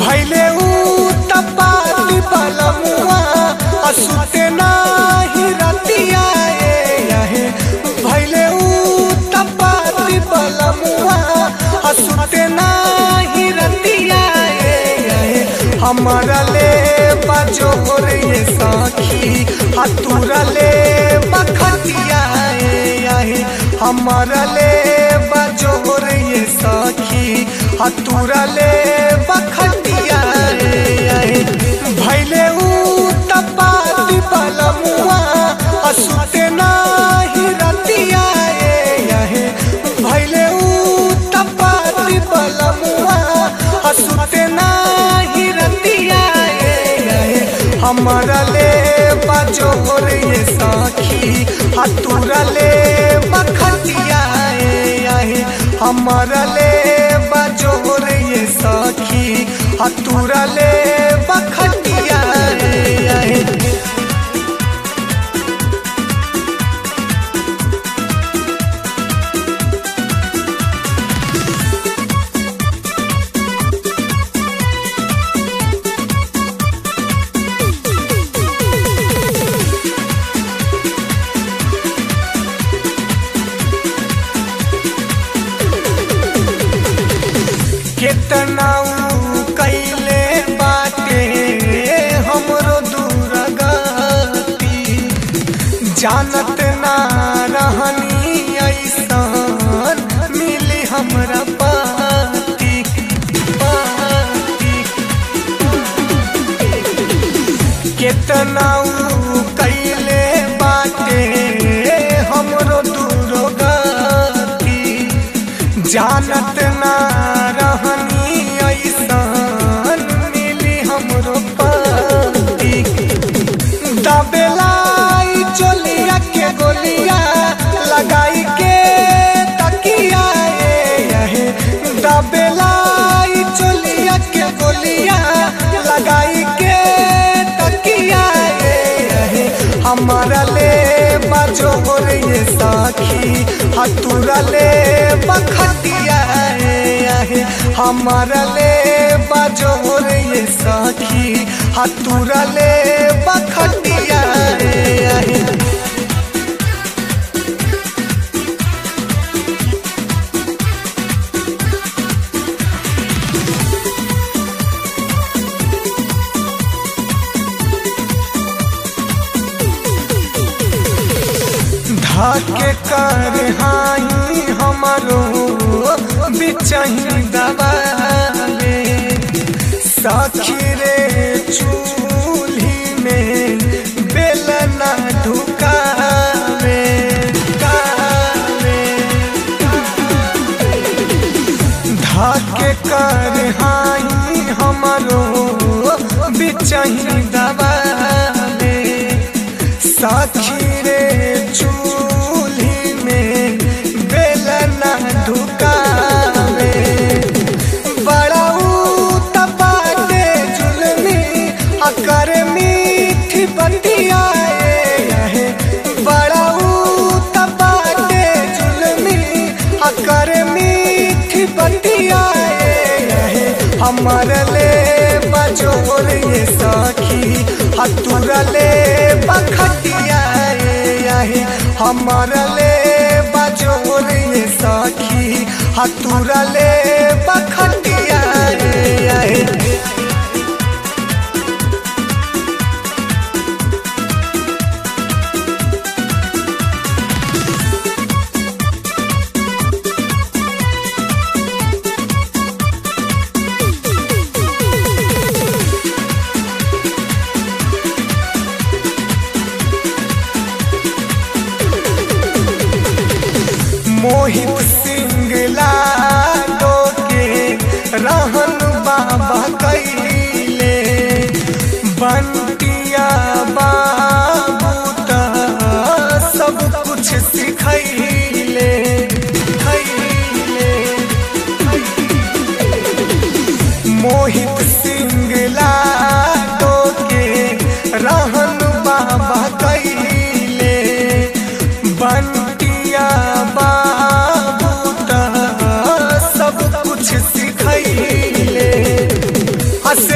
भैले ऊ तपाती बलमुआ असुते नाही रतिया आहे भैले ऊ तपाती बलमुआ असुते नाही रतिया आहे हमारा ले बाजो रे साखी हतुरा ले बखतिया आहे हमारा ले बाजो रे साखी हतुरा ले बखतिया आहे भैले ऊ तपाती बलमुआ असुते नाही रतिया आहे भैले ऊ तपाती बलमुआ असुते नाही रतिया आहे हमारा ले बाजो रे साखी हतुरा ले बखतिया आहे हमारा ले बाजो रे साखी हतुरा ले बखतिया आहे केतना ऊ कैले बाटे हमरो दूरगति जानत ना रहनी ऐसन मिली हमरा पाती पाती केतना ऊ कैले बाटे हमरो दूरगति जानत ना रहनी ऐसन मिली हमरो पति दबेलाई चोलिया के गोलिया लगाई के तकिया है दबेलाई चोलिया के गोलिया लगाई के तकिया है हमारा ले बाजो रे साखी हतुरा ले बखतिया आहे हमारा ले बाजो रे साखी हतुरा ले बखतिया आहे धाके कर हाई हमारो बिचही दबाले साखी रे चूल्ही में बेलना ढुकावे कावे धाके कर हाई हमारो बिचही दबाले साखी रे चूल्ही में बेलना ढुकावे बड़ा ऊ तपाटे जुलमी अकर मीठी बतिया है बड़ा ऊ तपाटे जुलमी अकर मीठी बतिया है हमार ले बजो रे साखी हतुरा ले बखतिया आहे हमार ले बजो रे साखी हतुरा ले बखतिया आहे मोहित सिंगला के रहन बाबा कैले बंटिया बाबू त सब कुछ सिखैले खैले मोहित सिंगला के रहन बाबा कैले बंटिया बाबू त सब कुछ सिखैले आ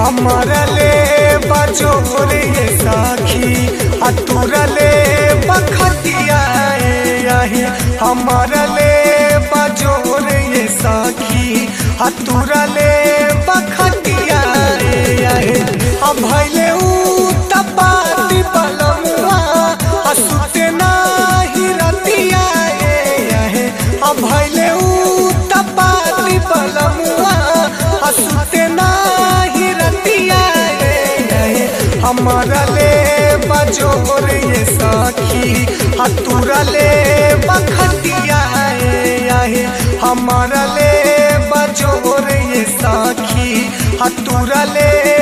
हमारा ले बजोर ये साखी अतुरा ले बखतिया आहे हमारा ले बजोर ये साखी अतुरा ले बखतिया आहे अब भैले ऊ तपाती बलमुआ असुते नाही रतिया आहे अब भैले ऊ तपाती बलमुआ असुते नाही रतिया आहे हमारा ले बजोर ये साखी हतुरा ले बखतिया आहे हमारा ले बजोर ये साखी हतुरा ले